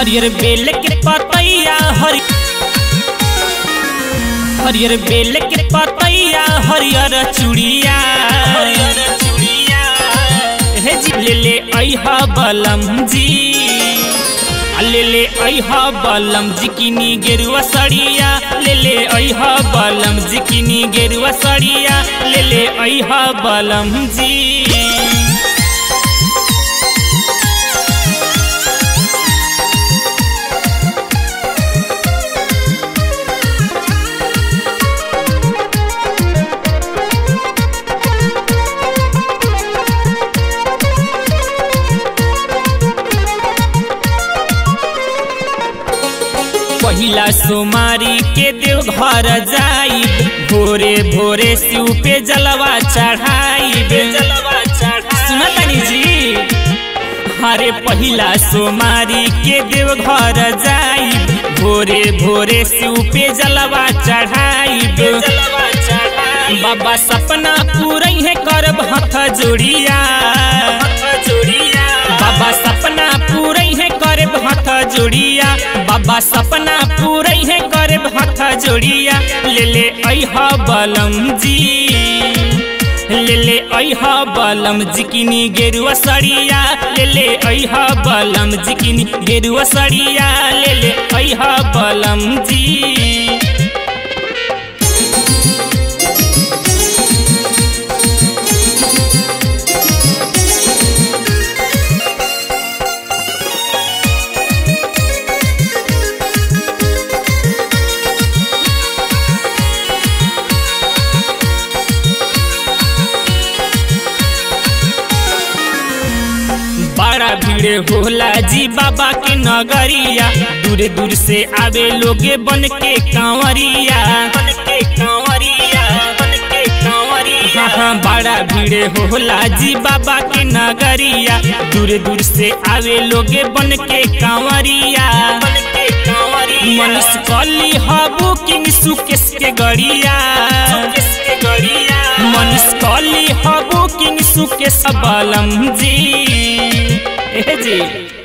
हरियर बेल के पतैया हरि हरियर बेल के पतैया हरियर चूड़िया हरियर चूड़िया हे जी ले ले अइहा बलम जी आ ले ले अइहा बलम जी किनी गेरुआ सड़िया ले ले अइहा बलम जी किनी गेरुआ सड़िया ले ले अइहा बलम जी पहिला सोमारी के देव घर जाई भोरे भोरे शिव पे जलवा चढ़ाई जलवा चढ़ा सुना तनी जी हरे पहिला सोमारी के देव घर जाई भोरे भोरे शिव पे जलवा चढ़ाई जलवा चढ़ाई बाबा सपना पूरा है करब हथ जोड़िया हथ जोड़िया बाबा सपना पूरा है करब हथ जोड़िया बाबा सपना पूरा है करब हथ जोड़िया ले ले अइहा बलम जी ले ले अइहा बलम जिकिनी गेरुआ सड़िया ले ले अइहा बलम जिकिनी गेरुआ सड़िया ले ले अइहा बलम जी बड़ा भीड़ होला जी बाबा के नगरिया दूर दूर से आवे लोगे बन के कांवरिया बन के कांवरिया बन के कांवरिया हाँ हाँ बड़ा भीड़ होला जी बाबा के नगरिया दूर दूर से आवे लोगे बन के कांवरिया बन के कांवरिया मनुष्य कली हबू किंग सुकेश के गड़िया सुकेश के गड़िया मनुष्य कली हबू किंग सुकेश बलम जी ए जी